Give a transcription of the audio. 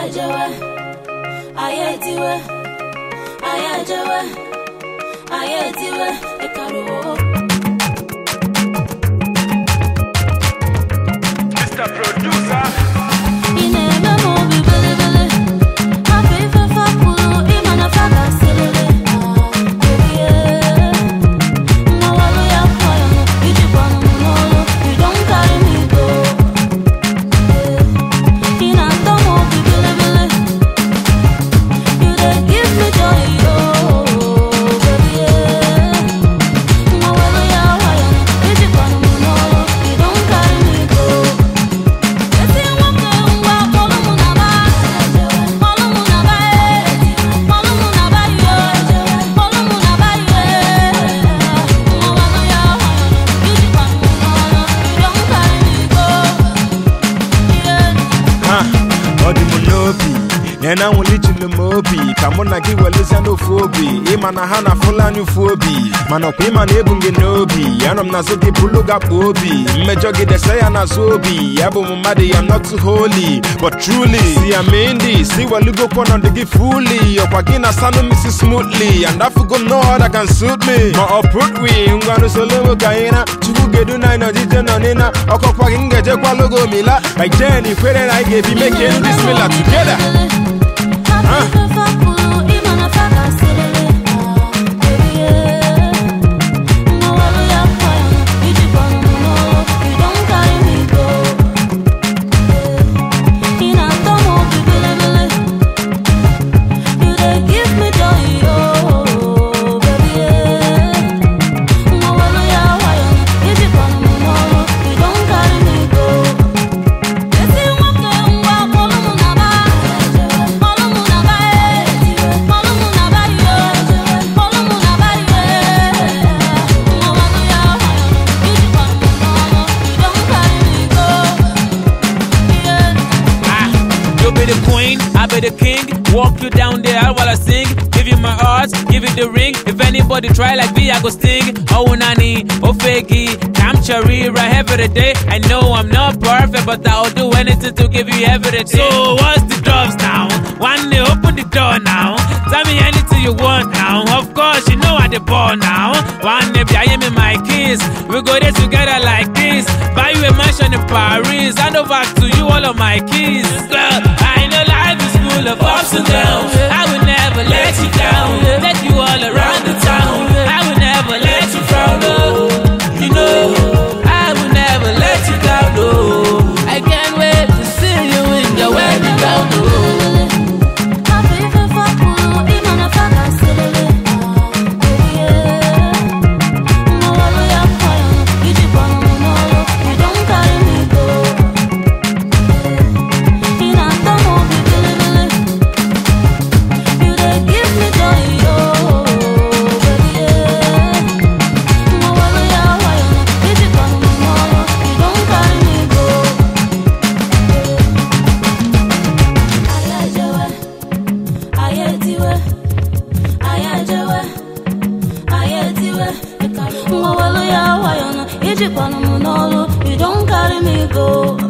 ejewe anyị etiwe anyị ejewe anyị etiwe ịkaruo Mr. Producer. ị na-eme m obi belebele afọ ife fapụrụ ịma na fa ga-aselele ebie mmawalu ya kwaya m ijikwanụ m n'olu you don carry me go ị na-atọ m obi belebele you dey give me joy oh baby mmawalu ya kwaya m ijikwanụ m n'olu you don carry me go esi nwoke ngwa kpọlụ mụ na ba kpọlụ mụ na ba e kpọlụ mụ na ba yo kpọlụ mụ na ba yo mmawalu ya ijikwa m n'ọrụ you don carry me go Ha, ọ dị m n'obi na na nwụlichiri m obi ka mụ na gị welezia n'ofu obi ịma na ha na fulani ụfu obi mana ọkwa ịma na ebu m gị n'obi anọ m n'azụ gị bụlụ gakpo obi mmejọ gị dese ya n'azụ obi ya bụ m mmadụ ya not too holy but truly si ya mee ndị si welugokwa ọnọdụ gị fully ọkwa gị na sanụ misi smoothly and afugo no other can suit me ma ọ put we ngwanụ solo nwe ka anyị na chukwu gedu na anyị nọjije nọ n'ịna ọkọkwa gị m ga-ejekwa logo mila like jen ikwere na anyị ga-ebi make it this mila together Esi nwoke ngwa kpọlụ mụ na ba kpọlụ mụ na ba e kpọlụ mụ na ba yo kpọlụ mụ na ba yo mmawalu ya ijikwa m n'ọrụ you don carry me go yeah. Ah, you be the queen, I be the king. Walk you down the aisle while I sing. Give you my heart, give you the ring. If anybody try like me, I go sting. Oh nani, oh faggy, I'm cherry right every day. I know I'm not perfect, but I'll do anything to give you everything. So what's the doves now? One day open the door now. Tell me anything you want now. Of course, you know I the ball now. One day I am in my kiss. We go there together like this. Buy you a mansion in Paris. Hand over to you all of my keys. Girl, I know life is full of ups and downs. I will never let you down. Take you all around the town. I will never let you frown. Oh, you know, I will never let you down. Oh, I can't wait to see you in your wedding gown. Oh. Mwawalu ya wayona, ijikwanụ m n'ọrụ, you don carry me go.